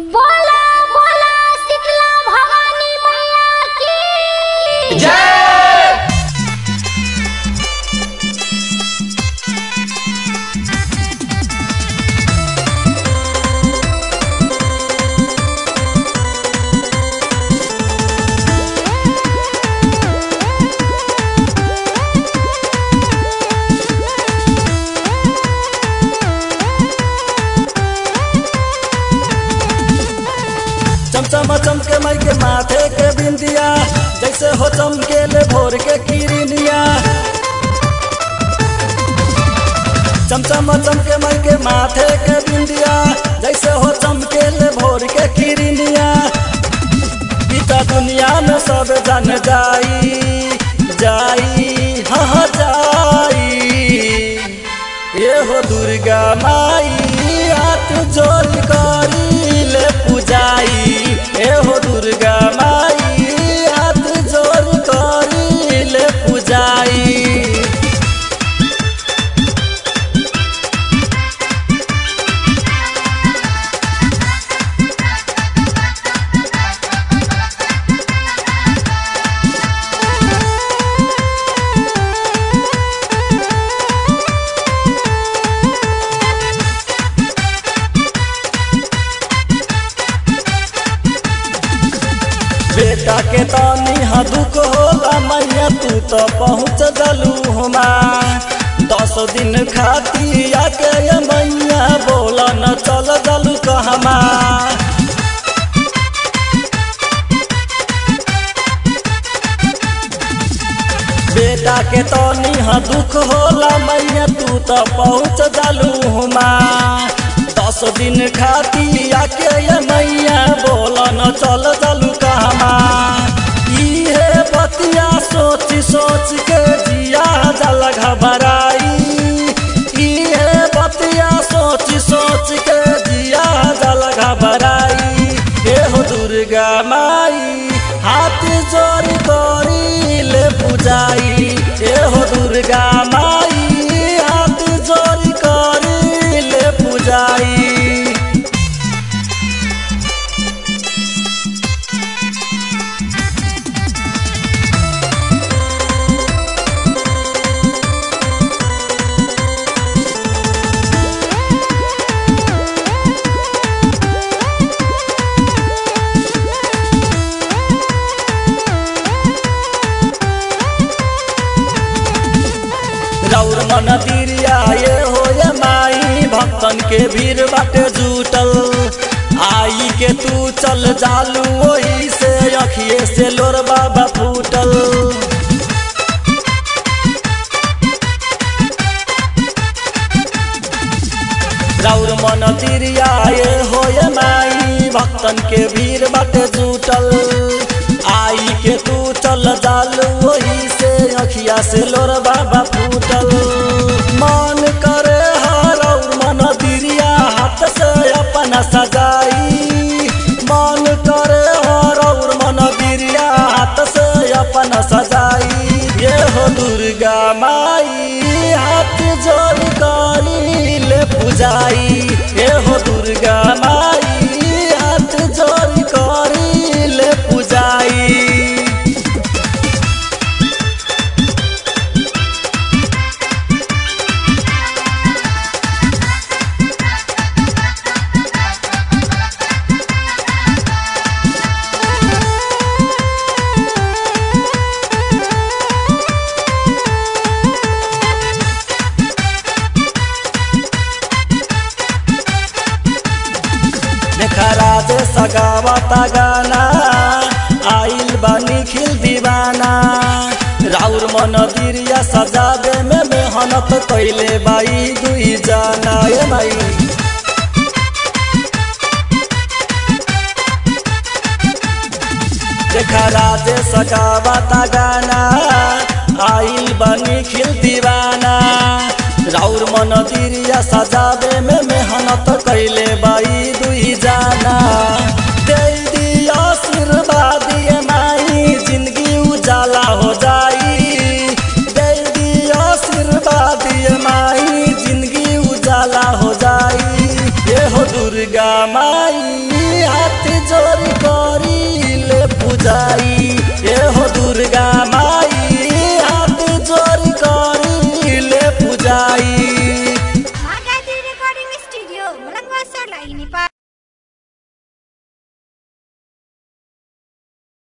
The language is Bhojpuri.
बोला बोला शीतला भवानी मैया की जय चमचमा चमके मई के माथे के बिंदिया जैसे हो चमके ले भोर के किरनिया चमचमा चमके मई के माथे के बिंदिया जैसे हो चमके ले भोर के किरनिया पिता दुनिया में सब जान जाई जाई हाँ हाँ जाई ये हो दुर्गा माई हाथ जोड़ करी ले पूजाई ये हो दुर्गा माई हाथ जोड़ करी ले पूजाई बेटा के तनी हाँ दुख होला मैया तू तो पहुँच गलू हमा दस दिन खाती आके ये मैया बोला न चल गलू कहमा बेटा के तनी हाँ दुख होला मैया तू तो पहुँच गलू हमा दस दिन खाती आके ये मैया बोला न चल गलू कहमा इहे बतिया सोच सोच के जिया जल घबराई इहे बतिया सोच सोच के जिया जल घबराई हे हो दुर्गा माई हाथ जोड़ करी ले पूजाई हे हो दुर्गा माई हाथ जोड़ करी ले पूजाई रौर मन दिरिया ये हो ये माई भक्तन के भीड़ बाटे जुटल आई के तू चल जालू वही से अखिए से लोर बाबा फूटल रौर मन तिरिया ये हो ये माई भक्तन के भीड़ बाटे जुटल आई के तू चल जालू वही से अखिया से लोर बाबा फूटल मन करे हर मन दिरिया हाथ से अपना सजाई मन करे हर मन दिरिया हाथ से अपना सजाई ये हो दुर्गा माई हाथ जोड़ करी ले पूजाई ये हो दुर्गा माई हाथ जोड़ करी ले पूजाई देखरा दे सगावता गाना आइल बानी खिल दीवाना राउर मन दिरिया सजावे में मेहनत कैले बाई दुई जाना ए माई देखरा दे सगावता गाना आइल बानी खिल दीवाना राउर मन दिरिया सजावे में मेहनत कैले बाई दुई जाना दे दिया आशीर्वाद ये माई जिंदगी उजाला हो जाई दे दिया आशीर्वाद ये माई जिंदगी उजाला हो जाई ये हो दुर्गा माई जोरी करी ले पुजाई